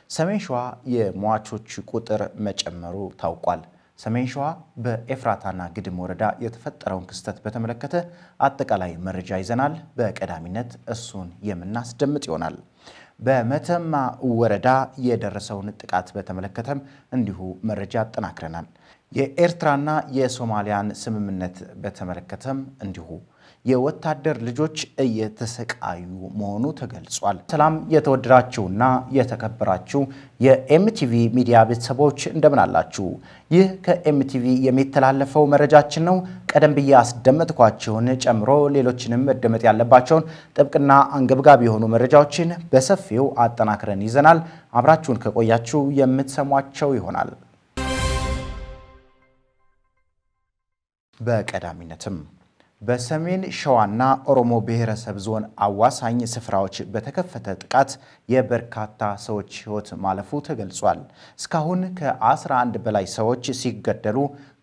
ሰሜን ሸዋ የሟቾች ቁጥር መጨመሩ ታውቋል። ሰሜን ሸዋ በኤፍራታና ግድም ወረዳ የተፈጠረውን ክስተት በተመለከተ አጠቃላይ መረጃ ይዘናል። በቀዳሚነት እሱን የምናስደምጥ ይሆናል። በመተማ ወረዳ የደረሰውን ጥቃት በተመለከተም እንዲሁ መረጃ አጠናክረናል። የኤርትራና የሶማሊያን ስምምነት በተመለከተም እንዲሁ የወታደር ልጆች እየተሰቃዩ መሆኑ ተገልጿል። ሰላም የተወደዳችሁና የተከበራችሁ የኤምቲቪ ሚዲያ ቤተሰቦች እንደምን አላችሁ? ይህ ከኤምቲቪ የሚተላለፈው መረጃችን ነው። ቀደም ብዬ አስደመጥኳቸውን ጨምሮ ሌሎችንም መደመጥ ያለባቸውን ጥብቅና አንገብጋቢ የሆኑ መረጃዎችን በሰፊው አጠናክረን ይዘናል። አብራችሁን ከቆያችሁ የምትሰሟቸው ይሆናል። በቀዳሚነትም በሰሜን ሸዋና ኦሮሞ ብሔረሰብ ዞን አዋሳኝ ስፍራዎች በተከፈተ ጥቃት የበርካታ ሰዎች ሕይወት ማለፉ ተገልጿል። እስካሁን ከ11 በላይ ሰዎች ሲገደሉ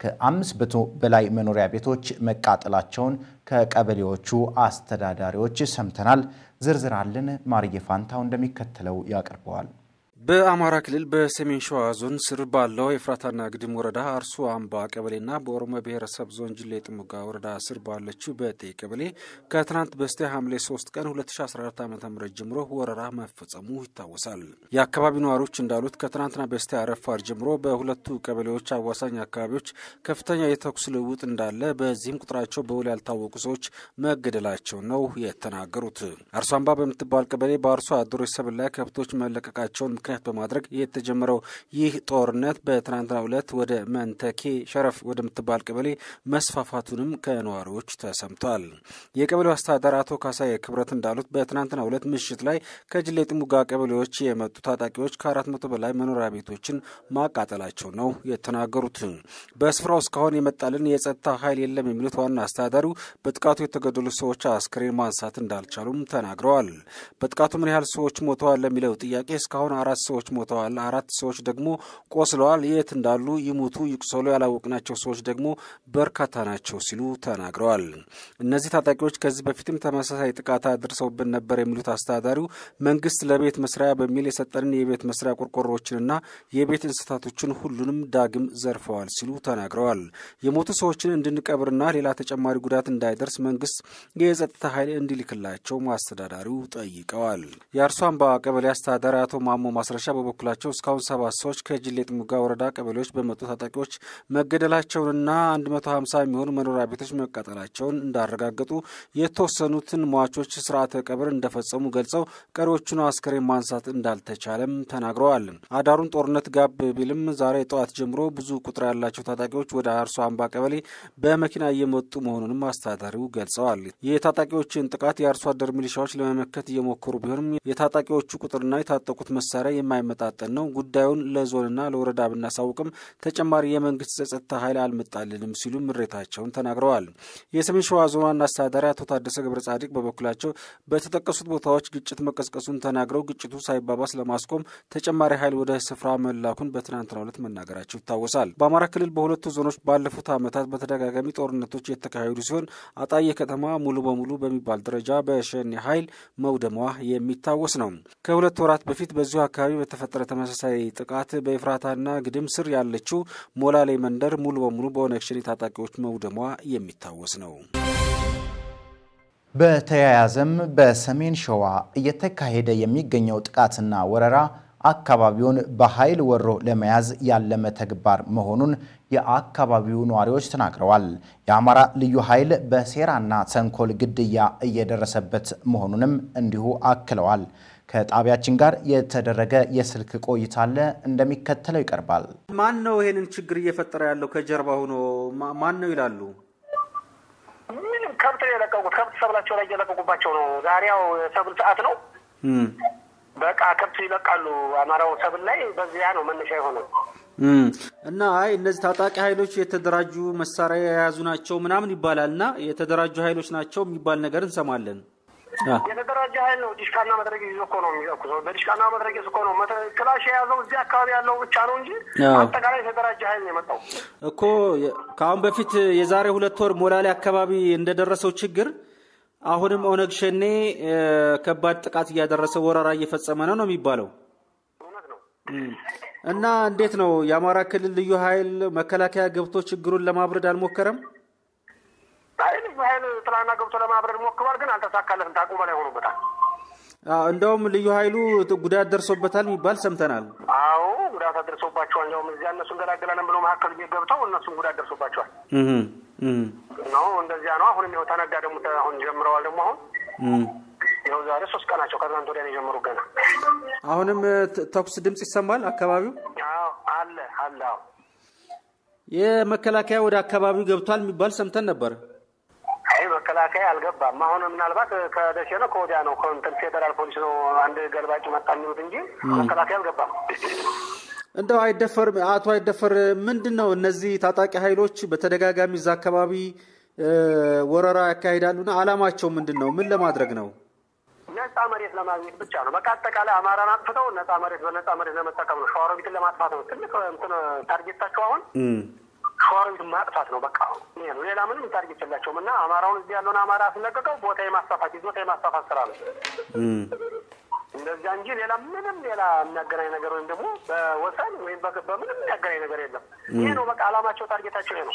ከ500 በላይ መኖሪያ ቤቶች መቃጠላቸውን ከቀበሌዎቹ አስተዳዳሪዎች ሰምተናል። ዝርዝር አለን። ማርዬ ፋንታው እንደሚከተለው ያቀርበዋል። በአማራ ክልል በሰሜን ሸዋ ዞን ስር ባለው የፍራታና ግድም ወረዳ አርሶ አምባ ቀበሌና በኦሮሞ ብሔረሰብ ዞን ጅሌ ጥሙጋ ወረዳ ስር ባለችው በጤ ቀበሌ ከትናንት በስቲያ ሐምሌ 3 ቀን 2014 ዓ ም ጀምሮ ወረራ መፈጸሙ ይታወሳል። የአካባቢው ነዋሪዎች እንዳሉት ከትናንትና በስቲያ ረፋድ ጀምሮ በሁለቱ ቀበሌዎች አዋሳኝ አካባቢዎች ከፍተኛ የተኩስ ልውውጥ እንዳለ፣ በዚህም ቁጥራቸው በውል ያልታወቁ ሰዎች መገደላቸው ነው የተናገሩት። አርሶ አምባ በምትባል ቀበሌ በአርሶ አደሮች ሰብል ላይ ከብቶች መለቀቃቸውን ምክንያት በማድረግ የተጀመረው ይህ ጦርነት በትናንትናው ዕለት ወደ መንተኬ ሸረፍ ወደምትባል ቀበሌ መስፋፋቱንም ከነዋሪዎች ተሰምቷል። የቀበሌው አስተዳዳሪ አቶ ካሳዬ ክብረት እንዳሉት በትናንትናው ዕለት ምሽት ላይ ከጅሌ ጥሙጋ ቀበሌዎች የመጡ ታጣቂዎች ከአራት መቶ በላይ መኖሪያ ቤቶችን ማቃጠላቸው ነው የተናገሩት። በስፍራው እስካሁን የመጣልን የጸጥታ ኃይል የለም የሚሉት ዋና አስተዳዳሪው በጥቃቱ የተገደሉ ሰዎች አስክሬን ማንሳት እንዳልቻሉም ተናግረዋል። በጥቃቱ ምን ያህል ሰዎች ሞተዋል ለሚለው ጥያቄ እስካሁን አራት ሰዎች ሞተዋል፣ አራት ሰዎች ደግሞ ቆስለዋል። የት እንዳሉ ይሙቱ ይቁሰሉ ያላወቅናቸው ሰዎች ደግሞ በርካታ ናቸው ሲሉ ተናግረዋል። እነዚህ ታጣቂዎች ከዚህ በፊትም ተመሳሳይ ጥቃት አድርሰውብን ነበር የሚሉት አስተዳዳሪው መንግስት ለቤት መስሪያ በሚል የሰጠንን የቤት መስሪያ ቆርቆሮዎችንና የቤት እንስሳቶችን ሁሉንም ዳግም ዘርፈዋል ሲሉ ተናግረዋል። የሞቱ ሰዎችን እንድንቀብርና ሌላ ተጨማሪ ጉዳት እንዳይደርስ መንግስት የጸጥታ ኃይል እንዲልክላቸው አስተዳዳሪው ጠይቀዋል። የአርሶ አምባ ቀበሌ አስተዳዳሪ አቶ ማሞ ማስረሻ በበኩላቸው እስካሁን ሰባት ሰዎች ከጅሌ ጥሙጋ ወረዳ ቀበሌዎች በመጡ ታጣቂዎች መገደላቸውንና 150 የሚሆኑ መኖሪያ ቤቶች መቃጠላቸውን እንዳረጋገጡ የተወሰኑትን ሟቾች ስርዓተ ቀብር እንደፈጸሙ ገልጸው ቀሪዎቹን አስከሬን ማንሳት እንዳልተቻለም ተናግረዋል። አዳሩን ጦርነት ጋብ ቢልም ዛሬ ጠዋት ጀምሮ ብዙ ቁጥር ያላቸው ታጣቂዎች ወደ አርሶ አምባ ቀበሌ በመኪና እየመጡ መሆኑንም አስተዳዳሪው ገልጸዋል። የታጣቂዎችን ጥቃት የአርሶ አደር ሚሊሻዎች ለመመከት እየሞከሩ ቢሆንም የታጣቂዎቹ ቁጥርና የታጠቁት መሳሪያ የማይመጣጠን ነው። ጉዳዩን ለዞንና ለወረዳ ብናሳውቅም ተጨማሪ የመንግስት የጸጥታ ኃይል አልመጣልንም ሲሉ ምሬታቸውን ተናግረዋል። የሰሜን ሸዋ ዞን ዋና አስተዳዳሪ አቶ ታደሰ ገብረ ጻዲቅ በበኩላቸው በተጠቀሱት ቦታዎች ግጭት መቀስቀሱን ተናግረው ግጭቱ ሳይባባስ ለማስቆም ተጨማሪ ኃይል ወደ ስፍራ መላኩን በትናንትናው ዕለት መናገራቸው ይታወሳል። በአማራ ክልል በሁለቱ ዞኖች ባለፉት ዓመታት በተደጋጋሚ ጦርነቶች የተካሄዱ ሲሆን አጣዬ ከተማ ሙሉ በሙሉ በሚባል ደረጃ በሸኔ ኃይል መውደሟ የሚታወስ ነው። ከሁለት ወራት በፊት በዚሁ አካባቢ በተፈጠረ ተመሳሳይ ጥቃት በኤፍራታና ግድም ስር ያለችው ሞላሌ መንደር ሙሉ በሙሉ በኦነግ ሸኔ ታጣቂዎች መውደሟ የሚታወስ ነው። በተያያዘም በሰሜን ሸዋ እየተካሄደ የሚገኘው ጥቃትና ወረራ አካባቢውን በኃይል ወሮ ለመያዝ ያለመ ተግባር መሆኑን የአካባቢው ነዋሪዎች ተናግረዋል። የአማራ ልዩ ኃይል በሴራና ተንኮል ግድያ እየደረሰበት መሆኑንም እንዲሁ አክለዋል። ከጣቢያችን ጋር የተደረገ የስልክ ቆይታ አለ፣ እንደሚከተለው ይቀርባል። ማን ነው ይሄንን ችግር እየፈጠረ ያለው ከጀርባ ሆኖ ማን ነው ይላሉ? ምንም ከብት ነው የለቀቁት። ከብት ሰብላቸው ላይ እየለቀቁባቸው ነው። ዛሬ ያው ሰብል ሰዓት ነው። በቃ ከብት ይለቃሉ አማራው ሰብል ላይ። በዚያ ነው መነሻ የሆነው እና አይ እነዚህ ታጣቂ ኃይሎች የተደራጁ መሳሪያ የያዙ ናቸው ምናምን ይባላል እና የተደራጁ ኃይሎች ናቸው የሚባል ነገር እንሰማለን። የተደራጀ ኃይል ነው። ዲሽቃና መድረጊያ ይዞ እኮ ነው የሚተኩሰው። በዲሽቃና መድረጊያ እኮ ነው ክላሽ የያዘው እዚህ አካባቢ ያለው ብቻ ነው እንጂ አጠቃላይ የተደራጀ ኃይል ነው የመጣው እኮ። ከአሁን በፊት የዛሬ ሁለት ወር ሞላሌ አካባቢ እንደደረሰው ችግር አሁንም ኦነግ ሸኔ ከባድ ጥቃት እያደረሰ ወረራ እየፈጸመ ነው ነው የሚባለው። እና እንዴት ነው የአማራ ክልል ልዩ ኃይል መከላከያ ገብቶ ችግሩን ለማብረድ አልሞከረም? አይ ልዩ ኃይል ትላንትና ገብቶ ለማብረድ ሞክሯል፣ ግን አልተሳካለትም። ታቁ በላይ ሆኖበታል። እንደውም ልዩ ኃይሉ ጉዳት ደርሶበታል የሚባል ሰምተናል። አዎ ጉዳት አደርሶባቸዋል። እንዲያውም እዚያ እነሱ እንገላገላለን ብሎ መካከል ገብተው እነሱም ጉዳት ደርሶባቸዋል ነው እንደዚያ ነው። አሁንም ይኸው ተነጋ ደግሞ አሁን ጀምረዋል። ደግሞ አሁን ይኸው ዛሬ ሶስት ቀናቸው ከትናንት ወዲያ ነው የጀመሩ ገና። አሁንም ተኩስ ድምፅ ይሰማል አካባቢው አለ አለ። አዎ የመከላከያ ወደ አካባቢው ገብቷል የሚባል ሰምተን ነበር። አይ መከላከያ አልገባም። አሁን ምናልባት ከደሴ ነው ከወዲያ ነው ከእንትን ፌዴራል ፖሊስ ነው አንድ ገልባጭ መጣ የሚሉት እንጂ መከላከያ አልገባም። እንደው አይደፈር አቶ አይደፈር ምንድን ነው እነዚህ ታጣቂ ኃይሎች በተደጋጋሚ እዛ አካባቢ ወረራ ያካሂዳሉና አላማቸው ምንድን ነው? ምን ለማድረግ ነው? ነጻ መሬት ለማግኘት ብቻ ነው። በቃ አጠቃላይ አማራን አጥፍተው ነጻ መሬት በነጻ መሬት ለመጠቀም ነው። ሸዋሮቢትን ለማጥፋት ነው ትልቅ እንትን ታርጌታቸው አሁን ሸዋሮቢትን ማጥፋት ነው። በቃ ይሄ ነው። ሌላ ምንም ታርጌት የላቸውም። እና አማራውን እዚህ ያለውን አማራ አስለቀቀው ቦታ የማስፋፋት ይዞታ የማስፋፋት ስራ ነው እንደዚያ እንጂ ሌላ ምንም ሌላ የሚያገናኝ ነገር ወይም ደግሞ በወሰን ወይም በምንም የሚያገናኝ ነገር የለም። ይሄ ነው በቃ አላማቸው፣ ታርጌታቸው ይሄ ነው።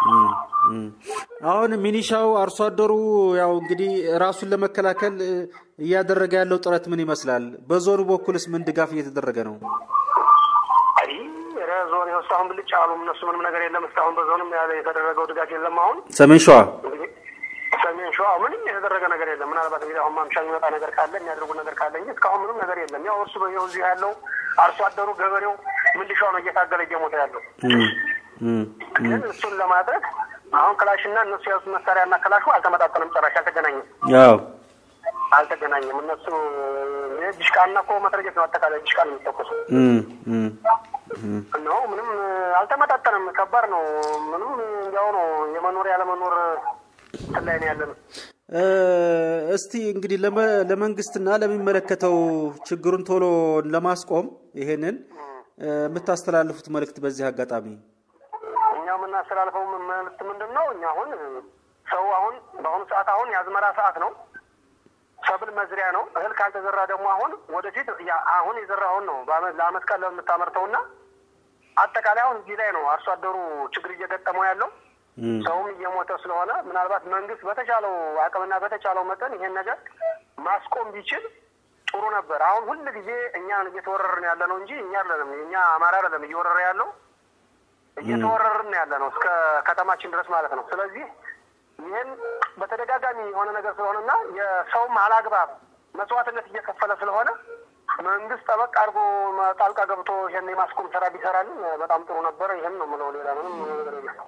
አሁን ሚኒሻው አርሶ አደሩ ያው እንግዲህ ራሱን ለመከላከል እያደረገ ያለው ጥረት ምን ይመስላል? በዞኑ በኩልስ ምን ድጋፍ እየተደረገ ነው? አይ ዞን ይኸው እስካሁን ብልጭ አሉ። እነሱ ምንም ነገር የለም እስካሁን በዞንም የተደረገው ድጋፍ የለም። አሁን ሰሜን ሸዋ ሰሜን ሸዋ ምንም የተደረገ ነገር የለም። ምናልባት እንግዲህ አሁን ማምሻ የሚመጣ ነገር ካለ የሚያደርጉ ነገር ካለ እንጂ እስካሁን ምንም ነገር የለም። ያው እርሱ በየው እዚህ ያለው አርሶ አደሩ ገበሬው ምልሻው ነው እየታገለ እየሞተ ያለው። ግን እሱን ለማድረግ አሁን ክላሽና እነሱ የያዙት መሳሪያና ክላሹ አልተመጣጠንም፣ ጭራሽ አልተገናኘም። ያው አልተገናኘም። እነሱ ዲሽቃና እኮ መትረየት ነው አጠቃላይ ዲሽቃ ነው የሚተኮሱ ነው። ምንም አልተመጣጠንም። ከባድ ነው። ምንም እንዲያው ነው የመኖር ያለመኖር ላይ ነው ያለ ነው። እስቲ እንግዲህ ለመንግስትና ለሚመለከተው ችግሩን ቶሎ ለማስቆም ይሄንን የምታስተላልፉት መልእክት በዚህ አጋጣሚ እኛ የምናስተላልፈው መልእክት ምንድን ነው? እኛ አሁን ሰው አሁን በአሁኑ ሰዓት አሁን የአዝመራ ሰዓት ነው። ሰብል መዝሪያ ነው። እህል ካልተዘራ ደግሞ አሁን ወደፊት አሁን የዘራውን ነው ለአመት ቀን ለምታመርተውና አጠቃላይ አሁን እዚህ ላይ ነው አርሶ አደሩ ችግር እየገጠመው ያለው ሰውም እየሞተ ስለሆነ ምናልባት መንግስት በተቻለው አቅምና በተቻለው መጠን ይሄን ነገር ማስቆም ቢችል ጥሩ ነበር። አሁን ሁል ጊዜ እኛን እየተወረርን ያለ ነው እንጂ እኛ አይደለም እኛ አማራ አይደለም እየወረረ ያለው እየተወረርን ያለ ነው እስከ ከተማችን ድረስ ማለት ነው። ስለዚህ ይህን በተደጋጋሚ የሆነ ነገር ስለሆነና የሰውም አላግባብ መስዋዕትነት እየከፈለ ስለሆነ መንግስት ጠበቅ አድርጎ ጣልቃ ገብቶ ይህን የማስቆም ስራ ቢሰራልን በጣም ጥሩ ነበር። ይህን ነው የምለው። ሌላ ምንም ነገር የለም።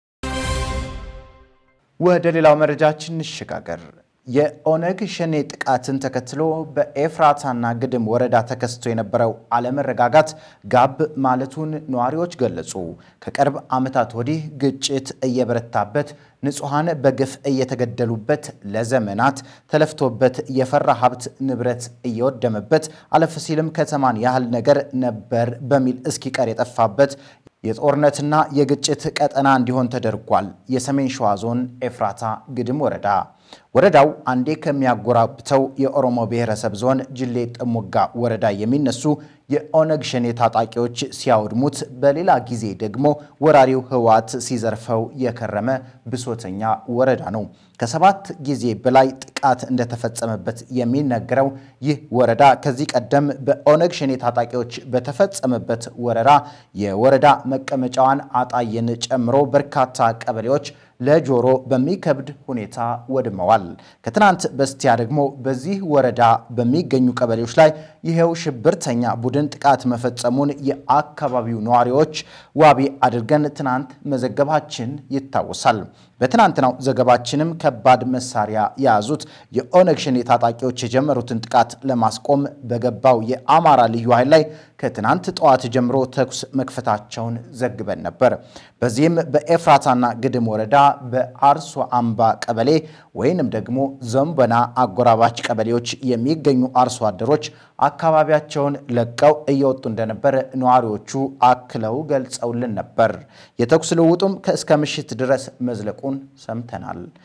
ወደ ሌላው መረጃችን እንሸጋገር። የኦነግ ሸኔ ጥቃትን ተከትሎ በኤፍራታና ግድም ወረዳ ተከስቶ የነበረው አለመረጋጋት ጋብ ማለቱን ነዋሪዎች ገለጹ። ከቅርብ ዓመታት ወዲህ ግጭት እየበረታበት ንጹሐን በግፍ እየተገደሉበት ለዘመናት ተለፍቶበት የፈራ ሀብት ንብረት እየወደመበት አለፍ ሲልም ከተማን ያህል ነገር ነበር በሚል እስኪቀር የጠፋበት የጦርነትና የግጭት ቀጠና እንዲሆን ተደርጓል። የሰሜን ሸዋ ዞን ኤፍራታ ግድም ወረዳ ወረዳው አንዴ ከሚያጎራብተው የኦሮሞ ብሔረሰብ ዞን ጅሌ ጥሙጋ ወረዳ የሚነሱ የኦነግ ሸኔ ታጣቂዎች ሲያወድሙት፣ በሌላ ጊዜ ደግሞ ወራሪው ህወሓት ሲዘርፈው የከረመ ብሶተኛ ወረዳ ነው። ከሰባት ጊዜ በላይ ጥቃት እንደተፈጸመበት የሚነገረው ይህ ወረዳ ከዚህ ቀደም በኦነግ ሸኔ ታጣቂዎች በተፈጸመበት ወረራ የወረዳ መቀመጫዋን አጣየን ጨምሮ በርካታ ቀበሌዎች ለጆሮ በሚከብድ ሁኔታ ወድመዋል። ከትናንት በስቲያ ደግሞ በዚህ ወረዳ በሚገኙ ቀበሌዎች ላይ ይሄው ሽብርተኛ ቡድን ጥቃት መፈጸሙን የአካባቢው ነዋሪዎች ዋቢ አድርገን ትናንት መዘገባችን ይታወሳል። በትናንትናው ዘገባችንም ከባድ መሳሪያ የያዙት የኦነግ ሸኔ ታጣቂዎች የጀመሩትን ጥቃት ለማስቆም በገባው የአማራ ልዩ ኃይል ላይ ከትናንት ጠዋት ጀምሮ ተኩስ መክፈታቸውን ዘግበን ነበር። በዚህም በኤፍራታና ግድም ወረዳ በአርሶ አምባ ቀበሌ ወይንም ደግሞ ዘንበና አጎራባች ቀበሌዎች የሚገኙ አርሶ አደሮች አካባቢያቸውን ለቀው እየወጡ እንደነበር ነዋሪዎቹ አክለው ገልጸውልን ነበር። የተኩስ ልውውጡም ከእስከ ምሽት ድረስ መዝለቁን ሰምተናል።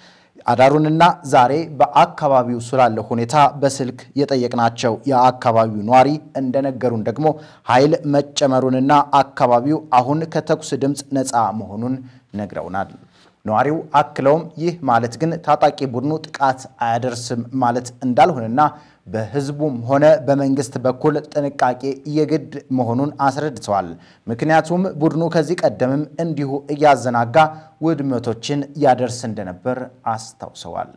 አዳሩንና ዛሬ በአካባቢው ስላለ ሁኔታ በስልክ የጠየቅናቸው የአካባቢው ነዋሪ እንደነገሩን ደግሞ ኃይል መጨመሩንና አካባቢው አሁን ከተኩስ ድምፅ ነፃ መሆኑን ነግረውናል። ነዋሪው አክለውም ይህ ማለት ግን ታጣቂ ቡድኑ ጥቃት አያደርስም ማለት እንዳልሆነና በሕዝቡም ሆነ በመንግስት በኩል ጥንቃቄ የግድ መሆኑን አስረድተዋል። ምክንያቱም ቡድኑ ከዚህ ቀደምም እንዲሁ እያዘናጋ ውድመቶችን ያደርስ እንደነበር አስታውሰዋል።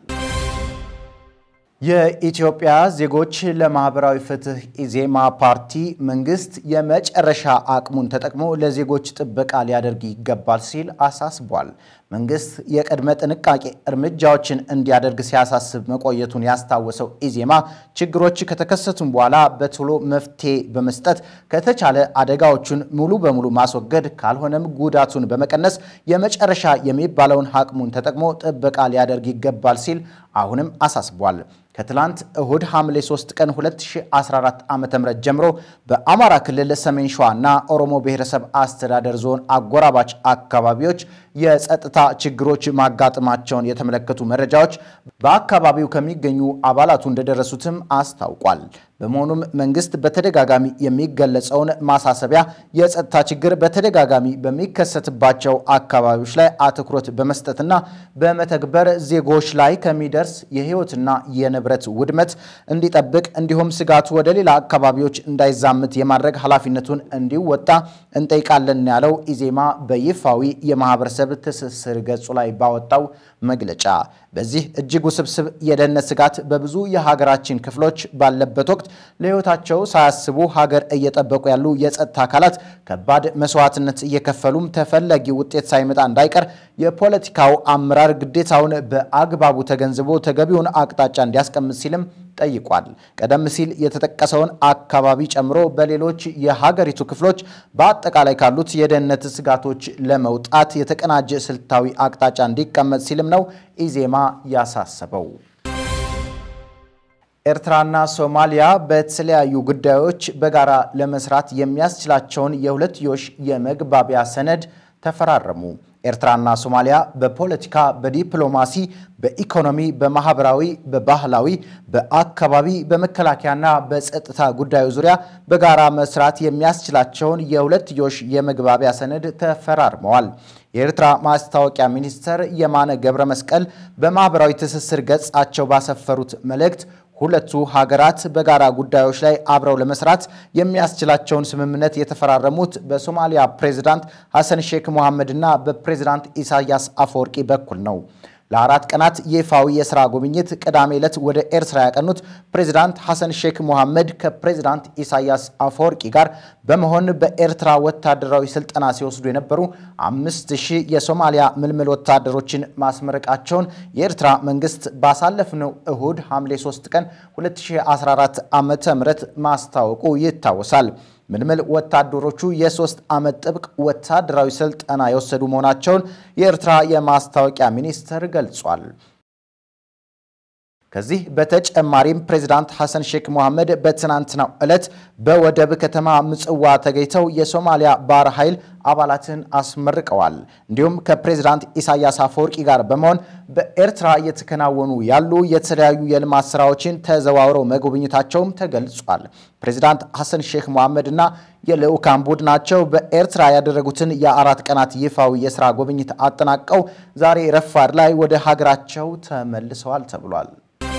የኢትዮጵያ ዜጎች ለማህበራዊ ፍትህ ኢዜማ ፓርቲ መንግስት የመጨረሻ አቅሙን ተጠቅሞ ለዜጎች ጥበቃ ሊያደርግ ይገባል ሲል አሳስቧል። መንግስት የቅድመ ጥንቃቄ እርምጃዎችን እንዲያደርግ ሲያሳስብ መቆየቱን ያስታወሰው ኢዜማ ችግሮች ከተከሰቱም በኋላ በቶሎ መፍትሄ በመስጠት ከተቻለ አደጋዎቹን ሙሉ በሙሉ ማስወገድ ካልሆነም ጉዳቱን በመቀነስ የመጨረሻ የሚባለውን አቅሙን ተጠቅሞ ጥበቃ ሊያደርግ ይገባል ሲል አሁንም አሳስቧል። ከትላንት እሁድ ሐምሌ 3 ቀን 2014 ዓ.ም ጀምሮ በአማራ ክልል ሰሜን ሸዋ እና ኦሮሞ ብሔረሰብ አስተዳደር ዞን አጎራባች አካባቢዎች የጸጥታ ችግሮች ማጋጠማቸውን የተመለከቱ መረጃዎች በአካባቢው ከሚገኙ አባላቱ እንደደረሱትም አስታውቋል። በመሆኑም መንግስት በተደጋጋሚ የሚገለጸውን ማሳሰቢያ የጸጥታ ችግር በተደጋጋሚ በሚከሰትባቸው አካባቢዎች ላይ አትኩሮት በመስጠትና በመተግበር ዜጎች ላይ ከሚደርስ የሕይወትና የንብረት ውድመት እንዲጠብቅ እንዲሁም ስጋቱ ወደ ሌላ አካባቢዎች እንዳይዛምት የማድረግ ኃላፊነቱን እንዲወጣ እንጠይቃለን ያለው ኢዜማ በይፋዊ የማህበረሰብ ትስስር ገጹ ላይ ባወጣው መግለጫ በዚህ እጅግ ውስብስብ የደህንነት ስጋት በብዙ የሀገራችን ክፍሎች ባለበት ወቅት ለሕይወታቸው ሳያስቡ ሀገር እየጠበቁ ያሉ የጸጥታ አካላት ከባድ መስዋዕትነት እየከፈሉም ተፈላጊ ውጤት ሳይመጣ እንዳይቀር የፖለቲካው አመራር ግዴታውን በአግባቡ ተገንዝቦ ተገቢውን አቅጣጫ እንዲያስቀምጥ ሲልም ጠይቋል። ቀደም ሲል የተጠቀሰውን አካባቢ ጨምሮ በሌሎች የሀገሪቱ ክፍሎች በአጠቃላይ ካሉት የደህንነት ስጋቶች ለመውጣት የተቀናጀ ስልታዊ አቅጣጫ እንዲቀመጥ ሲልም ነው ኢዜማ ያሳሰበው። ኤርትራና ሶማሊያ በተለያዩ ጉዳዮች በጋራ ለመስራት የሚያስችላቸውን የሁለትዮሽ የመግባቢያ ሰነድ ተፈራረሙ። ኤርትራና ሶማሊያ በፖለቲካ፣ በዲፕሎማሲ፣ በኢኮኖሚ፣ በማህበራዊ፣ በባህላዊ፣ በአካባቢ፣ በመከላከያና በጸጥታ ጉዳዮች ዙሪያ በጋራ መስራት የሚያስችላቸውን የሁለትዮሽ የመግባቢያ ሰነድ ተፈራርመዋል። የኤርትራ ማስታወቂያ ሚኒስትር የማነ ገብረ መስቀል በማህበራዊ ትስስር ገጻቸው ባሰፈሩት መልእክት ሁለቱ ሀገራት በጋራ ጉዳዮች ላይ አብረው ለመስራት የሚያስችላቸውን ስምምነት የተፈራረሙት በሶማሊያ ፕሬዚዳንት ሐሰን ሼክ መሐመድ እና በፕሬዚዳንት ኢሳያስ አፈወርቂ በኩል ነው። ለአራት ቀናት ይፋዊ የሥራ ጉብኝት ቅዳሜ ዕለት ወደ ኤርትራ ያቀኑት ፕሬዚዳንት ሐሰን ሼክ ሞሐመድ ከፕሬዚዳንት ኢሳያስ አፈወርቂ ጋር በመሆን በኤርትራ ወታደራዊ ስልጠና ሲወስዱ የነበሩ አምስት ሺህ የሶማሊያ ምልምል ወታደሮችን ማስመረቃቸውን የኤርትራ መንግስት ባሳለፍነው እሁድ ሐምሌ 3 ቀን 2014 ዓ ም ማስታወቁ ይታወሳል። ምልምል ወታደሮቹ የሶስት ዓመት ጥብቅ ወታደራዊ ስልጠና የወሰዱ መሆናቸውን የኤርትራ የማስታወቂያ ሚኒስቴር ገልጿል። ከዚህ በተጨማሪም ፕሬዚዳንት ሐሰን ሼክ መሐመድ በትናንትናው ዕለት በወደብ ከተማ ምጽዋ ተገኝተው የሶማሊያ ባህር ኃይል አባላትን አስመርቀዋል። እንዲሁም ከፕሬዚዳንት ኢሳያስ አፈወርቂ ጋር በመሆን በኤርትራ እየተከናወኑ ያሉ የተለያዩ የልማት ስራዎችን ተዘዋውረው መጎብኘታቸውም ተገልጿል። ፕሬዚዳንት ሐሰን ሼክ መሐመድ እና የልዑካን ቡድናቸው በኤርትራ ያደረጉትን የአራት ቀናት ይፋዊ የስራ ጉብኝት አጠናቀው ዛሬ ረፋድ ላይ ወደ ሀገራቸው ተመልሰዋል ተብሏል።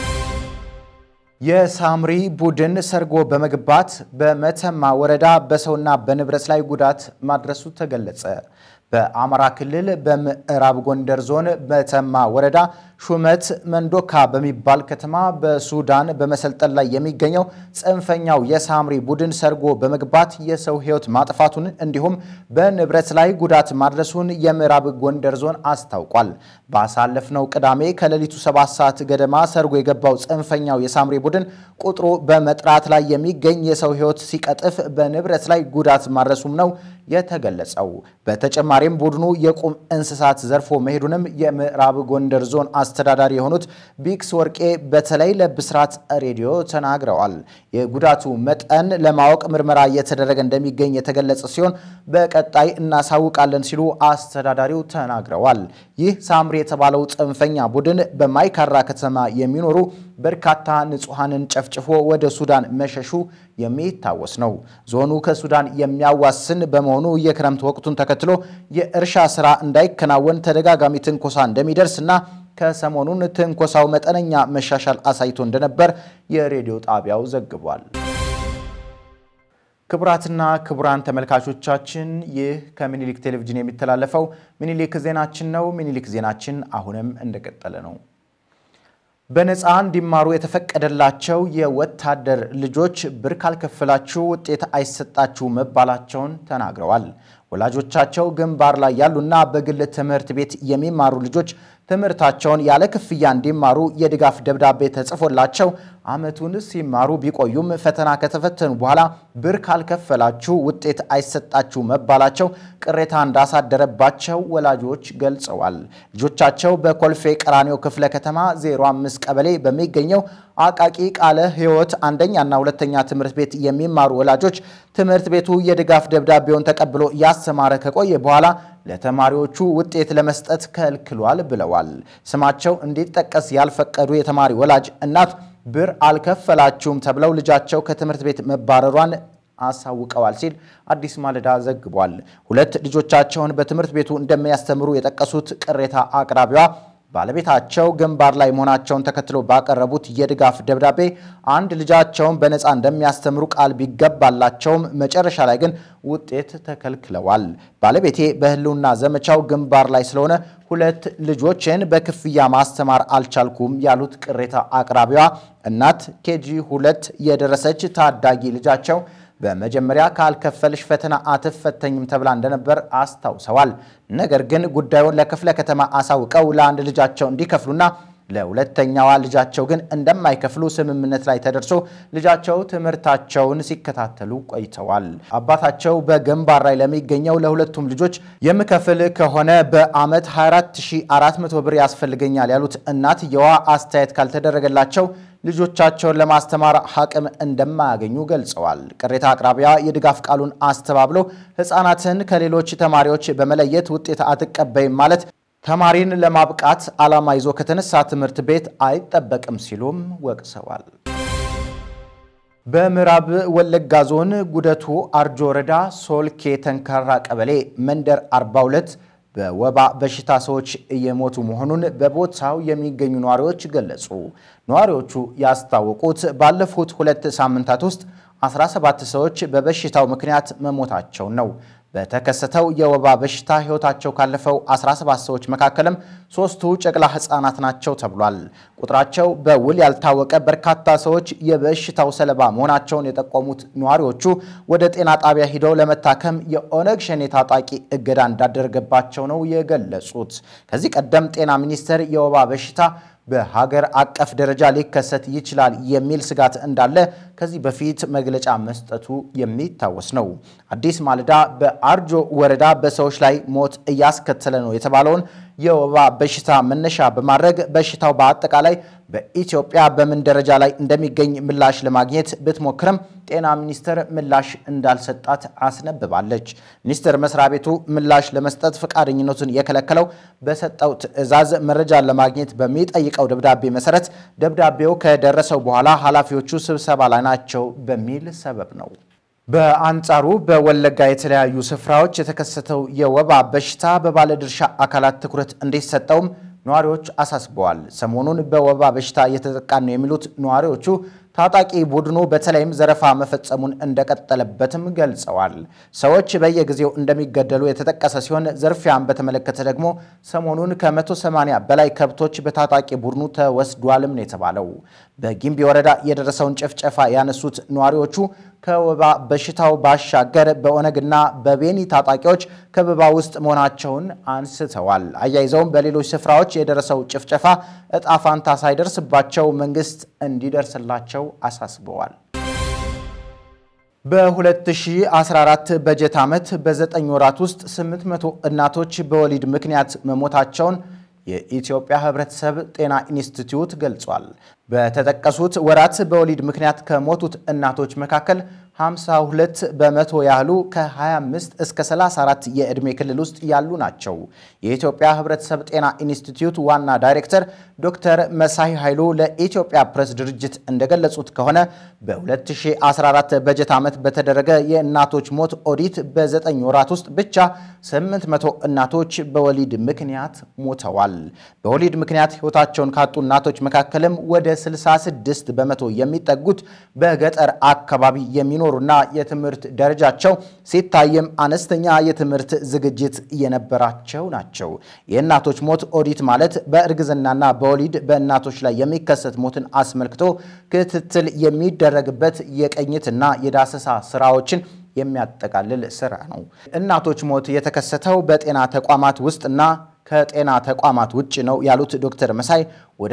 የሳምሪ ቡድን ሰርጎ በመግባት በመተማ ወረዳ በሰውና በንብረት ላይ ጉዳት ማድረሱ ተገለጸ። በአማራ ክልል በምዕራብ ጎንደር ዞን መተማ ወረዳ ሹመት መንዶካ በሚባል ከተማ በሱዳን በመሰልጠን ላይ የሚገኘው ጽንፈኛው የሳምሪ ቡድን ሰርጎ በመግባት የሰው ሕይወት ማጥፋቱን እንዲሁም በንብረት ላይ ጉዳት ማድረሱን የምዕራብ ጎንደር ዞን አስታውቋል። ባሳለፍነው ቅዳሜ ከሌሊቱ ሰባት ሰዓት ገደማ ሰርጎ የገባው ጽንፈኛው የሳምሪ ቡድን ቁጥሩ በመጥራት ላይ የሚገኝ የሰው ሕይወት ሲቀጥፍ በንብረት ላይ ጉዳት ማድረሱም ነው የተገለጸው። በተጨማሪም ቡድኑ የቁም እንስሳት ዘርፎ መሄዱንም የምዕራብ ጎንደር ዞን አስተዳዳሪ የሆኑት ቢክስ ወርቄ በተለይ ለብስራት ሬዲዮ ተናግረዋል። የጉዳቱ መጠን ለማወቅ ምርመራ እየተደረገ እንደሚገኝ የተገለጸ ሲሆን በቀጣይ እናሳውቃለን ሲሉ አስተዳዳሪው ተናግረዋል። ይህ ሳምሪ የተባለው ጽንፈኛ ቡድን በማይካድራ ከተማ የሚኖሩ በርካታ ንጹሐንን ጨፍጭፎ ወደ ሱዳን መሸሹ የሚታወስ ነው። ዞኑ ከሱዳን የሚያዋስን በመሆኑ የክረምት ወቅቱን ተከትሎ የእርሻ ስራ እንዳይከናወን ተደጋጋሚ ትንኮሳ እንደሚደርስና ከሰሞኑን ትንኮሳው መጠነኛ መሻሻል አሳይቶ እንደነበር የሬዲዮ ጣቢያው ዘግቧል። ክቡራትና ክቡራን ተመልካቾቻችን ይህ ከምኒልክ ቴሌቪዥን የሚተላለፈው ምኒልክ ዜናችን ነው። ምኒልክ ዜናችን አሁንም እንደቀጠለ ነው። በነፃ እንዲማሩ የተፈቀደላቸው የወታደር ልጆች ብር ካልከፈላችሁ ውጤት አይሰጣችሁ መባላቸውን ተናግረዋል። ወላጆቻቸው ግንባር ላይ ያሉና በግል ትምህርት ቤት የሚማሩ ልጆች ትምህርታቸውን ያለ ክፍያ እንዲማሩ የድጋፍ ደብዳቤ ተጽፎላቸው ዓመቱን ሲማሩ ቢቆዩም ፈተና ከተፈተኑ በኋላ ብር ካልከፈላችሁ ውጤት አይሰጣችሁ መባላቸው ቅሬታ እንዳሳደረባቸው ወላጆች ገልጸዋል። ልጆቻቸው በኮልፌ ቀራኒዮ ክፍለ ከተማ 05 ቀበሌ በሚገኘው አቃቂ ቃለ ሕይወት አንደኛና ሁለተኛ ትምህርት ቤት የሚማሩ ወላጆች ትምህርት ቤቱ የድጋፍ ደብዳቤውን ተቀብሎ እያስተማረ ከቆየ በኋላ ለተማሪዎቹ ውጤት ለመስጠት ከልክሏል ብለዋል። ስማቸው እንዲጠቀስ ያልፈቀዱ የተማሪ ወላጅ እናት ብር አልከፈላችሁም ተብለው ልጃቸው ከትምህርት ቤት መባረሯን አሳውቀዋል ሲል አዲስ ማለዳ ዘግቧል። ሁለት ልጆቻቸውን በትምህርት ቤቱ እንደሚያስተምሩ የጠቀሱት ቅሬታ አቅራቢዋ ባለቤታቸው ግንባር ላይ መሆናቸውን ተከትሎ ባቀረቡት የድጋፍ ደብዳቤ አንድ ልጃቸውን በነፃ እንደሚያስተምሩ ቃል ቢገባላቸውም መጨረሻ ላይ ግን ውጤት ተከልክለዋል። ባለቤቴ በሕልውና ዘመቻው ግንባር ላይ ስለሆነ ሁለት ልጆችን በክፍያ ማስተማር አልቻልኩም ያሉት ቅሬታ አቅራቢዋ እናት ኬጂ ሁለት የደረሰች ታዳጊ ልጃቸው በመጀመሪያ ካልከፈልሽ ፈተና አትፈተኝም ተብላ እንደነበር አስታውሰዋል። ነገር ግን ጉዳዩን ለክፍለ ከተማ አሳውቀው ለአንድ ልጃቸው እንዲከፍሉና ለሁለተኛዋ ልጃቸው ግን እንደማይከፍሉ ስምምነት ላይ ተደርሶ ልጃቸው ትምህርታቸውን ሲከታተሉ ቆይተዋል። አባታቸው በግንባር ላይ ለሚገኘው ለሁለቱም ልጆች የምከፍል ከሆነ በዓመት 24400 ብር ያስፈልገኛል ያሉት እናትየዋ አስተያየት ካልተደረገላቸው ልጆቻቸውን ለማስተማር አቅም እንደማያገኙ ገልጸዋል። ቅሬታ አቅራቢያ የድጋፍ ቃሉን አስተባብሎ ሕፃናትን ከሌሎች ተማሪዎች በመለየት ውጤት አትቀበይም ማለት ተማሪን ለማብቃት ዓላማ ይዞ ከተነሳ ትምህርት ቤት አይጠበቅም ሲሉም ወቅሰዋል። በምዕራብ ወለጋ ዞን ጉደቱ አርጆ ወረዳ ሶልኬ ተንካራ ቀበሌ መንደር 42 በወባ በሽታ ሰዎች እየሞቱ መሆኑን በቦታው የሚገኙ ነዋሪዎች ገለጹ። ነዋሪዎቹ ያስታወቁት ባለፉት ሁለት ሳምንታት ውስጥ 17 ሰዎች በበሽታው ምክንያት መሞታቸውን ነው። በተከሰተው የወባ በሽታ ሕይወታቸው ካለፈው 17 ሰዎች መካከልም ሶስቱ ጨቅላ ሕፃናት ናቸው ተብሏል። ቁጥራቸው በውል ያልታወቀ በርካታ ሰዎች የበሽታው ሰለባ መሆናቸውን የጠቆሙት ነዋሪዎቹ ወደ ጤና ጣቢያ ሂደው ለመታከም የኦነግ ሸኔ ታጣቂ እገዳ እንዳደረገባቸው ነው የገለጹት። ከዚህ ቀደም ጤና ሚኒስቴር የወባ በሽታ በሀገር አቀፍ ደረጃ ሊከሰት ይችላል የሚል ስጋት እንዳለ ከዚህ በፊት መግለጫ መስጠቱ የሚታወስ ነው። አዲስ ማለዳ በአርጆ ወረዳ በሰዎች ላይ ሞት እያስከተለ ነው የተባለውን የወባ በሽታ መነሻ በማድረግ በሽታው በአጠቃላይ በኢትዮጵያ በምን ደረጃ ላይ እንደሚገኝ ምላሽ ለማግኘት ብትሞክርም ጤና ሚኒስቴር ምላሽ እንዳልሰጣት አስነብባለች። ሚኒስቴር መስሪያ ቤቱ ምላሽ ለመስጠት ፈቃደኝነቱን የከለከለው በሰጠው ትዕዛዝ መረጃን ለማግኘት በሚጠይቀው ደብዳቤ መሰረት ደብዳቤው ከደረሰው በኋላ ኃላፊዎቹ ስብሰባ ላይ ናቸው በሚል ሰበብ ነው። በአንጻሩ በወለጋ የተለያዩ ስፍራዎች የተከሰተው የወባ በሽታ በባለድርሻ አካላት ትኩረት እንዲሰጠውም ነዋሪዎች አሳስበዋል። ሰሞኑን በወባ በሽታ እየተጠቃን ነው የሚሉት ነዋሪዎቹ ታጣቂ ቡድኑ በተለይም ዘረፋ መፈጸሙን እንደቀጠለበትም ገልጸዋል። ሰዎች በየጊዜው እንደሚገደሉ የተጠቀሰ ሲሆን ዘርፊያን በተመለከተ ደግሞ ሰሞኑን ከ180 በላይ ከብቶች በታጣቂ ቡድኑ ተወስዷልም ነው የተባለው። በጊምቢ ወረዳ የደረሰውን ጭፍጨፋ ያነሱት ነዋሪዎቹ ከወባ በሽታው ባሻገር በኦነግና በቤኒ ታጣቂዎች ከበባ ውስጥ መሆናቸውን አንስተዋል። አያይዘውም በሌሎች ስፍራዎች የደረሰው ጭፍጨፋ እጣ ፋንታ ሳይደርስባቸው መንግስት እንዲደርስላቸው አሳስበዋል። በ2014 በጀት ዓመት በዘጠኝ ወራት ውስጥ 800 እናቶች በወሊድ ምክንያት መሞታቸውን የኢትዮጵያ ሕብረተሰብ ጤና ኢንስቲትዩት ገልጿል። በተጠቀሱት ወራት በወሊድ ምክንያት ከሞቱት እናቶች መካከል 52 በመቶ ያህሉ ከ25 እስከ 34 የዕድሜ ክልል ውስጥ ያሉ ናቸው። የኢትዮጵያ ሕብረተሰብ ጤና ኢንስቲትዩት ዋና ዳይሬክተር ዶክተር መሳይ ኃይሉ ለኢትዮጵያ ፕሬስ ድርጅት እንደገለጹት ከሆነ በ2014 በጀት ዓመት በተደረገ የእናቶች ሞት ኦዲት በ9 ወራት ውስጥ ብቻ 800 እናቶች በወሊድ ምክንያት ሞተዋል። በወሊድ ምክንያት ሕይወታቸውን ካጡ እናቶች መካከልም ወደ 66 በመቶ የሚጠጉት በገጠር አካባቢ የሚኖሩና የትምህርት ደረጃቸው ሲታይም አነስተኛ የትምህርት ዝግጅት የነበራቸው ናቸው። የእናቶች ሞት ኦዲት ማለት በእርግዝናና በወሊድ በእናቶች ላይ የሚከሰት ሞትን አስመልክቶ ክትትል የሚደረግበት የቅኝትና የዳሰሳ ስራዎችን የሚያጠቃልል ስራ ነው። እናቶች ሞት የተከሰተው በጤና ተቋማት ውስጥና ከጤና ተቋማት ውጭ ነው ያሉት ዶክተር መሳይ ወደ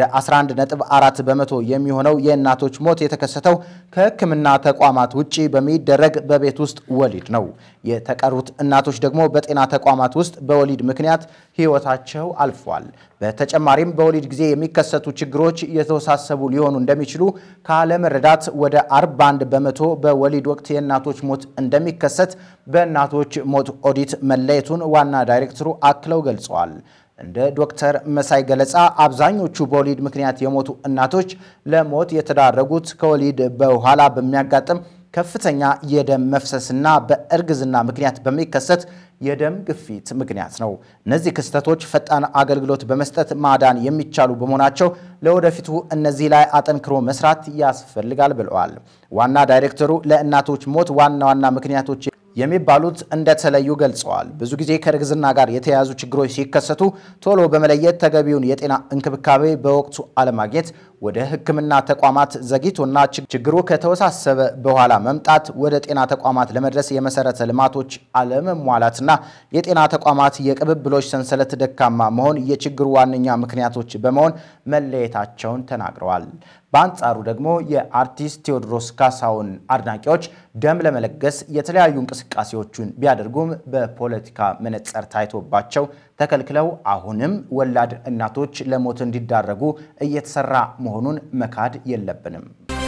11.4 በመቶ የሚሆነው የእናቶች ሞት የተከሰተው ከሕክምና ተቋማት ውጭ በሚደረግ በቤት ውስጥ ወሊድ ነው። የተቀሩት እናቶች ደግሞ በጤና ተቋማት ውስጥ በወሊድ ምክንያት ሕይወታቸው አልፏል። በተጨማሪም በወሊድ ጊዜ የሚከሰቱ ችግሮች የተወሳሰቡ ሊሆኑ እንደሚችሉ ካለመረዳት ወደ 41 በመቶ በወሊድ ወቅት የእናቶች ሞት እንደሚከሰት በእናቶች ሞት ኦዲት መለየቱን ዋና ዳይሬክተሩ አክለው ገልጸዋል። እንደ ዶክተር መሳይ ገለጻ አብዛኞቹ በወሊድ ምክንያት የሞቱ እናቶች ለሞት የተዳረጉት ከወሊድ በኋላ በሚያጋጥም ከፍተኛ የደም መፍሰስና በእርግዝና ምክንያት በሚከሰት የደም ግፊት ምክንያት ነው። እነዚህ ክስተቶች ፈጣን አገልግሎት በመስጠት ማዳን የሚቻሉ በመሆናቸው ለወደፊቱ እነዚህ ላይ አጠንክሮ መስራት ያስፈልጋል ብለዋል። ዋና ዳይሬክተሩ ለእናቶች ሞት ዋና ዋና ምክንያቶች የሚባሉት እንደተለዩ ገልጸዋል። ብዙ ጊዜ ከእርግዝና ጋር የተያያዙ ችግሮች ሲከሰቱ ቶሎ በመለየት ተገቢውን የጤና እንክብካቤ በወቅቱ አለማግኘት፣ ወደ ሕክምና ተቋማት ዘግይቶና ችግሩ ከተወሳሰበ በኋላ መምጣት፣ ወደ ጤና ተቋማት ለመድረስ የመሰረተ ልማቶች አለመሟላትና የጤና ተቋማት የቅብብሎች ሰንሰለት ደካማ መሆን የችግሩ ዋነኛ ምክንያቶች በመሆን መለየታቸውን ተናግረዋል። በአንጻሩ ደግሞ የአርቲስት ቴዎድሮስ ካሳሁን አድናቂዎች ደም ለመለገስ የተለያዩ እንቅስቃሴዎችን ቢያደርጉም በፖለቲካ መነጽር ታይቶባቸው ተከልክለው አሁንም ወላድ እናቶች ለሞት እንዲዳረጉ እየተሰራ መሆኑን መካድ የለብንም።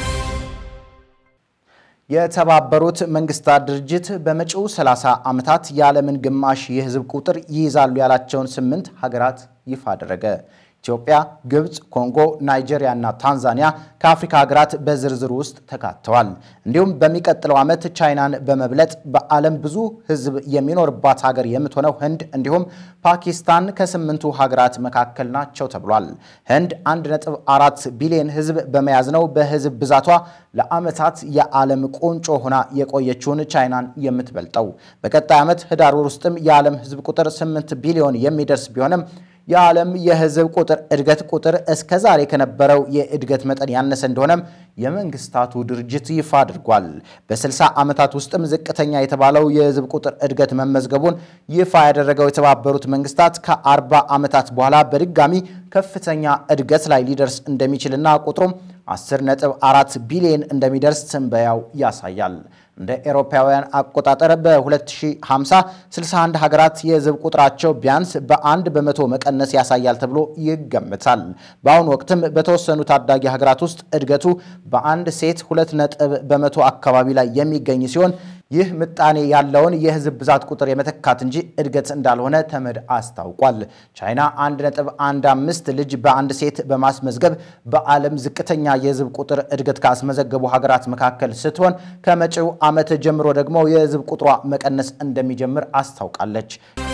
የተባበሩት መንግስታት ድርጅት በመጪው 30 ዓመታት የዓለምን ግማሽ የህዝብ ቁጥር ይይዛሉ ያላቸውን ስምንት ሀገራት ይፋ አደረገ። ኢትዮጵያ፣ ግብፅ፣ ኮንጎ፣ ናይጄሪያ እና ታንዛኒያ ከአፍሪካ ሀገራት በዝርዝሩ ውስጥ ተካተዋል። እንዲሁም በሚቀጥለው ዓመት ቻይናን በመብለጥ በዓለም ብዙ ህዝብ የሚኖርባት ሀገር የምትሆነው ህንድ እንዲሁም ፓኪስታን ከስምንቱ ሀገራት መካከል ናቸው ተብሏል። ህንድ 1.4 ቢሊዮን ህዝብ በመያዝ ነው በህዝብ ብዛቷ ለዓመታት የዓለም ቁንጮ ሆና የቆየችውን ቻይናን የምትበልጠው። በቀጣይ ዓመት ህዳር ወር ውስጥም የዓለም ህዝብ ቁጥር 8 ቢሊዮን የሚደርስ ቢሆንም የዓለም የህዝብ ቁጥር እድገት ቁጥር እስከ ዛሬ ከነበረው የእድገት መጠን ያነሰ እንደሆነም የመንግስታቱ ድርጅት ይፋ አድርጓል። በ60 ዓመታት ውስጥም ዝቅተኛ የተባለው የህዝብ ቁጥር እድገት መመዝገቡን ይፋ ያደረገው የተባበሩት መንግስታት ከ40 ዓመታት በኋላ በድጋሚ ከፍተኛ እድገት ላይ ሊደርስ እንደሚችልና ቁጥሩም 10.4 ቢሊዮን እንደሚደርስ ትንበያው ያሳያል። እንደ ኤሮፓውያን አቆጣጠር በ2050 61 ሀገራት የህዝብ ቁጥራቸው ቢያንስ በአንድ በመቶ መቀነስ ያሳያል ተብሎ ይገምታል። በአሁኑ ወቅትም በተወሰኑ ታዳጊ ሀገራት ውስጥ እድገቱ በአንድ ሴት ሁለት ነጥብ በመቶ አካባቢ ላይ የሚገኝ ሲሆን ይህ ምጣኔ ያለውን የህዝብ ብዛት ቁጥር የመተካት እንጂ እድገት እንዳልሆነ ተመድ አስታውቋል። ቻይና 1.15 ልጅ በአንድ ሴት በማስመዝገብ በዓለም ዝቅተኛ የህዝብ ቁጥር እድገት ካስመዘገቡ ሀገራት መካከል ስትሆን ከመጪው ዓመት ጀምሮ ደግሞ የህዝብ ቁጥሯ መቀነስ እንደሚጀምር አስታውቃለች።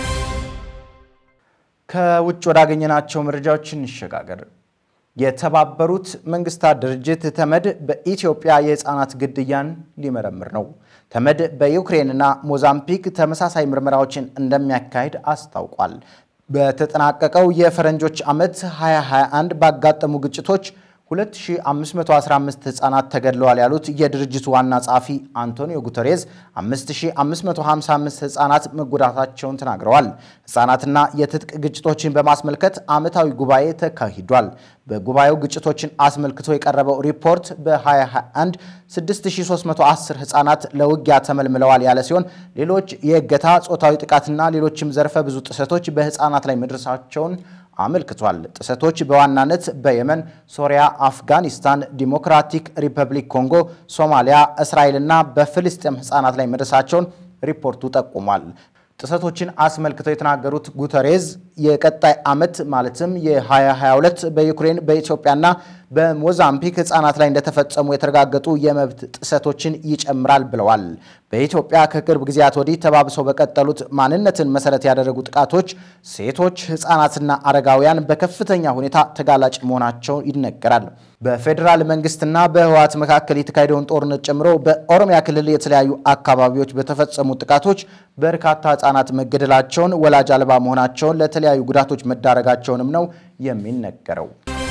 ከውጭ ወዳገኘናቸው መረጃዎች እንሸጋገር። የተባበሩት መንግስታት ድርጅት ተመድ በኢትዮጵያ የህፃናት ግድያን ሊመረምር ነው። ተመድ በዩክሬንና ሞዛምቢክ ተመሳሳይ ምርመራዎችን እንደሚያካሂድ አስታውቋል። በተጠናቀቀው የፈረንጆች ዓመት 2021 ባጋጠሙ ግጭቶች 2515 ህጻናት ተገድለዋል ያሉት የድርጅቱ ዋና ጸሐፊ አንቶኒዮ ጉተሬዝ 5555 ህጻናት መጎዳታቸውን ተናግረዋል። ህጻናትና የትጥቅ ግጭቶችን በማስመልከት ዓመታዊ ጉባኤ ተካሂዷል። በጉባኤው ግጭቶችን አስመልክቶ የቀረበው ሪፖርት በ2021 6310 ህጻናት ለውጊያ ተመልምለዋል ያለ ሲሆን ሌሎች የእገታ፣ ጾታዊ ጥቃትና ሌሎችም ዘርፈ ብዙ ጥሰቶች በህፃናት ላይ መድረሳቸውን አመልክቷል። ጥሰቶች በዋናነት በየመን፣ ሶሪያ፣ አፍጋኒስታን፣ ዲሞክራቲክ ሪፐብሊክ ኮንጎ፣ ሶማሊያ፣ እስራኤልና በፍልስጤም ህፃናት ላይ መድረሳቸውን ሪፖርቱ ጠቁሟል። ጥሰቶችን አስመልክተው የተናገሩት ጉተሬዝ የቀጣይ ዓመት ማለትም የ2022 በዩክሬን በኢትዮጵያና በሞዛምቢክ ህጻናት ላይ እንደተፈጸሙ የተረጋገጡ የመብት ጥሰቶችን ይጨምራል ብለዋል። በኢትዮጵያ ከቅርብ ጊዜያት ወዲህ ተባብሰው በቀጠሉት ማንነትን መሰረት ያደረጉ ጥቃቶች ሴቶች፣ ህጻናትና አረጋውያን በከፍተኛ ሁኔታ ተጋላጭ መሆናቸው ይነገራል። በፌዴራል መንግስትና በህወሓት መካከል የተካሄደውን ጦርነት ጨምሮ በኦሮሚያ ክልል የተለያዩ አካባቢዎች በተፈጸሙ ጥቃቶች በርካታ ህጻናት መገደላቸውን፣ ወላጅ አልባ መሆናቸውን፣ ለተለያዩ ጉዳቶች መዳረጋቸውንም ነው የሚነገረው።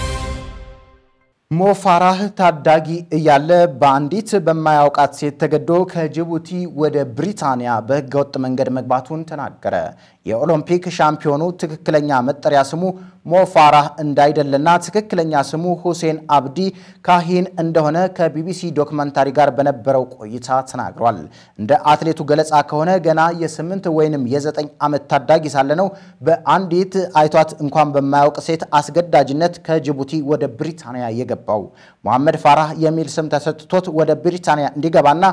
ሞፋራህ ታዳጊ እያለ በአንዲት በማያውቃት ሴት ተገዶ ከጅቡቲ ወደ ብሪታንያ በህገወጥ መንገድ መግባቱን ተናገረ። የኦሎምፒክ ሻምፒዮኑ ትክክለኛ መጠሪያ ስሙ ሞፋራህ እንዳይደለና ትክክለኛ ስሙ ሁሴን አብዲ ካሂን እንደሆነ ከቢቢሲ ዶክመንታሪ ጋር በነበረው ቆይታ ተናግሯል። እንደ አትሌቱ ገለጻ ከሆነ ገና የስምንት ወይንም የዘጠኝ ዓመት ታዳጊ ሳለ ነው በአንዲት አይቷት እንኳን በማያውቅ ሴት አስገዳጅነት ከጅቡቲ ወደ ብሪታንያ የገባው። መሐመድ ፋራህ የሚል ስም ተሰጥቶት ወደ ብሪታንያ እንዲገባና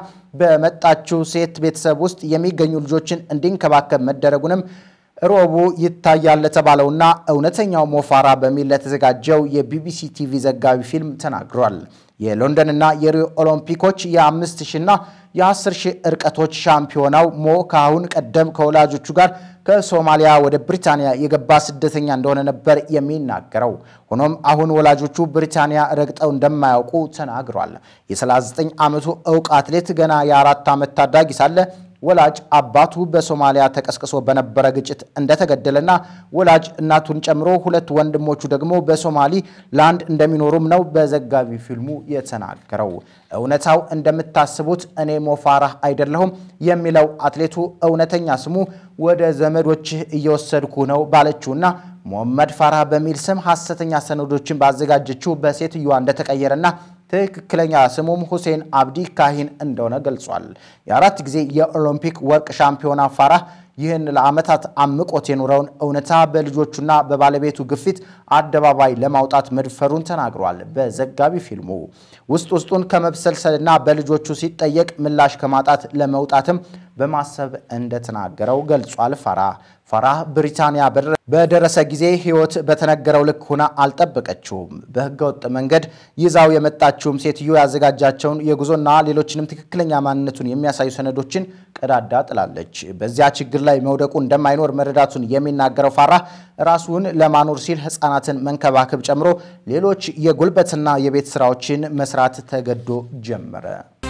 በመጣችው ሴት ቤተሰብ ውስጥ የሚገኙ ልጆችን እንዲንከባከብ መደረጉንም ሮቡ ይታያል ለተባለውና እውነተኛው ሞፋራ በሚል ለተዘጋጀው የቢቢሲ ቲቪ ዘጋቢ ፊልም ተናግሯል። የሎንደንና የሪዮ ኦሎምፒኮች የአምስት ሺና የአስር ሺህ እርቀቶች ሻምፒዮናው ሞ ከአሁን ቀደም ከወላጆቹ ጋር ከሶማሊያ ወደ ብሪታንያ የገባ ስደተኛ እንደሆነ ነበር የሚናገረው። ሆኖም አሁን ወላጆቹ ብሪታንያ ረግጠው እንደማያውቁ ተናግሯል። የ39 ዓመቱ እውቅ አትሌት ገና የአራት ዓመት ታዳጊ ሳለ ወላጅ አባቱ በሶማሊያ ተቀስቅሶ በነበረ ግጭት እንደተገደለና ወላጅ እናቱን ጨምሮ ሁለት ወንድሞቹ ደግሞ በሶማሊ ላንድ እንደሚኖሩም ነው በዘጋቢ ፊልሙ የተናገረው። እውነታው እንደምታስቡት እኔ ሞፋራህ አይደለሁም የሚለው አትሌቱ እውነተኛ ስሙ ወደ ዘመዶችህ እየወሰድኩ ነው ባለችውና ሞሐመድ ፋራህ በሚል ስም ሐሰተኛ ሰነዶችን ባዘጋጀችው በሴትዮዋ እንደተቀየረና ትክክለኛ ስሙም ሁሴን አብዲ ካሂን እንደሆነ ገልጿል። የአራት ጊዜ የኦሎምፒክ ወርቅ ሻምፒዮና ፋራህ ይህን ለዓመታት አምቆት የኖረውን እውነታ በልጆቹና በባለቤቱ ግፊት አደባባይ ለማውጣት መድፈሩን ተናግሯል። በዘጋቢ ፊልሙ ውስጥ ውስጡን ከመብሰልሰልና በልጆቹ ሲጠየቅ ምላሽ ከማጣት ለመውጣትም በማሰብ እንደተናገረው ገልጿል። ፋራህ ፋራህ ብሪታንያ በደረሰ ጊዜ ሕይወት በተነገረው ልክ ሆና አልጠበቀችውም። በህገወጥ መንገድ ይዛው የመጣችውም ሴትዮ ያዘጋጃቸውን የጉዞና ሌሎችንም ትክክለኛ ማንነቱን የሚያሳዩ ሰነዶችን ቀዳዳ ጥላለች። በዚያ ችግር ላይ መውደቁ እንደማይኖር መረዳቱን የሚናገረው ፋራህ ራሱን ለማኖር ሲል ህፃናትን መንከባከብ ጨምሮ ሌሎች የጉልበትና የቤት ስራዎችን መስራት ተገዶ ጀመረ።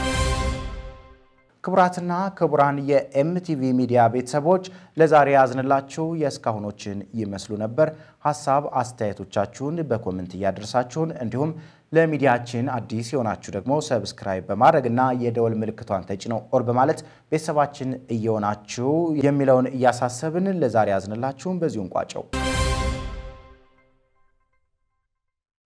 ክቡራትና ክቡራን የኤምቲቪ ሚዲያ ቤተሰቦች ለዛሬ ያዝንላችሁ የእስካሁኖችን ይመስሉ ነበር። ሀሳብ አስተያየቶቻችሁን በኮመንት እያደረሳችሁን እንዲሁም ለሚዲያችን አዲስ የሆናችሁ ደግሞ ሰብስክራይብ በማድረግ እና የደወል ምልክቷን ተጭነው ኦር በማለት ቤተሰባችን እየሆናችሁ የሚለውን እያሳሰብን ለዛሬ ያዝንላችሁን በዚሁ እንቋጨው።